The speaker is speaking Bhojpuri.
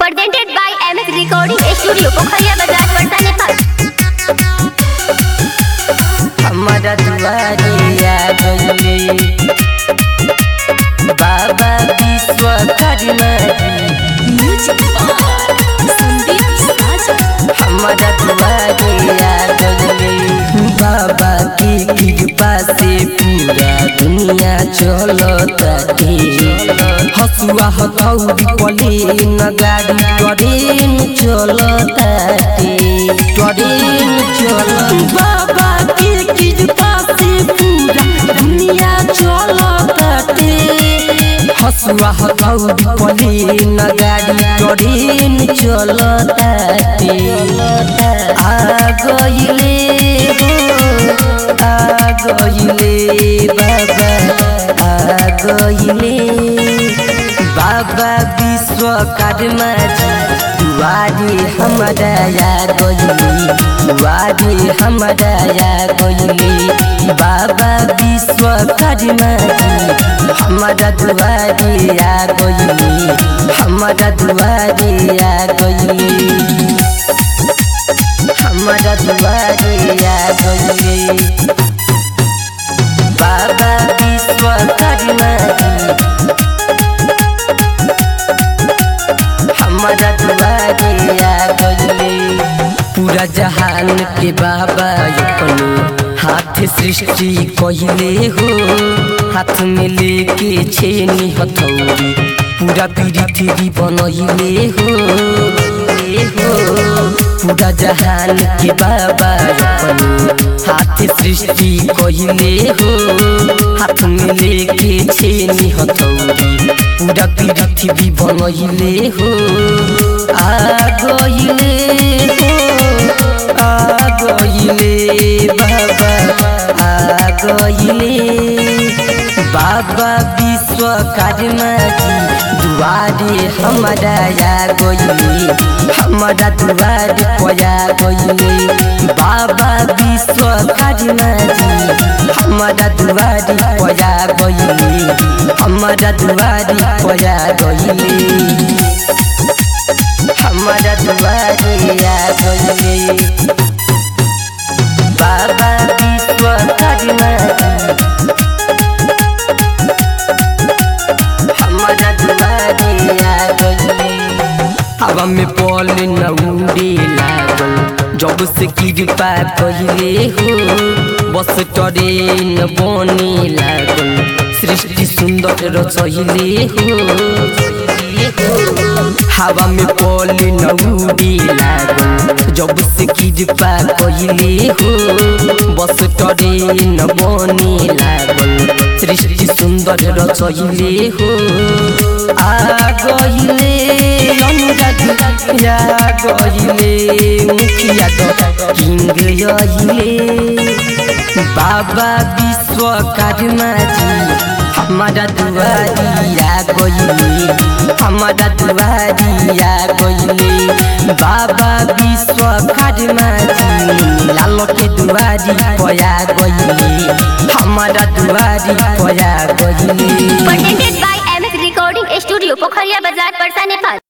Presented by MS Recording Studio, Pokhariya Bazaar, Patna, Nepal. हमारा दुआरिया गले बाबा Vishwakarma Music by Sandeep Sajan. हमारा दुआरिया गले बाबा की कृपा से पूरा दुनिया चलता के हसुआ हथौड़ी पले न गाड़ी ट्रेन चलता के ट्रेन चल बाबा की कृपा से पूरा दुनिया चलता के हसुआ हथौड़ी पले न गाड़ी ट्रेन चलता के आ गइले हो आ गइले बाबा आ गइले बाबा विश्वकर्मा जी दुआरे हमारा या गइले दुआरे हमारा या गइले बाबा विश्वकर्मा जी हमारा दुआरे या गइले हमारा दुआरे या गइले हमारा दुआरे या गइले बाबा विश्वकर्मा जी हमारा दुआरे आ गइले पूरा जहान के बाबा अपने हाथ सृष्टि कहिले हो हाथ में लेके छेनी हथौड़ी पूरा पृथ्वी बनहिले हो हो पूरा जहान के बाबा अपने हाथ सृष्टि कहिले हो हाथ में लेके छेनी हथौड़ी पूरा पृथ्वी बनहिले हो आ गइले हो आ गइले बाबा आ गइले बाबा विश्वकर्मा जी दुआरे हमारा या गइले हमारा दुआरे पया गइले बाबा विश्वकर्मा जी हमारा दुआरे पया गइले हमारा दुआरे पया गइले हमारा दुआरे आ गइले बाबा विश्वकर्मा जी हमारा दुआरे आ गइले हवा में पल न उड़े लागल जब से कृपा कहिले हो बस ट्रेन बने लागल सृष्टि सुंदर रचहिले हो हवा में पल न उड़े लागल जब से कृपा कहिले हो बस ट्रेन बने लागल सृष्टि सुंदर रचहिले हो आ गइले अनुराग या गइले मुखिया किंग यहिले बाबा विश्वकर्मा जी हमारा दुआरिया गइले हमारा दुआरिया गइले बाबा विश्वकर्मा जी लाल के दुआरी पया गइले हमारा दुआरी पया गइले Presented by MS Recording Studio, Pokhariya Bazaar, Patna, Nepal.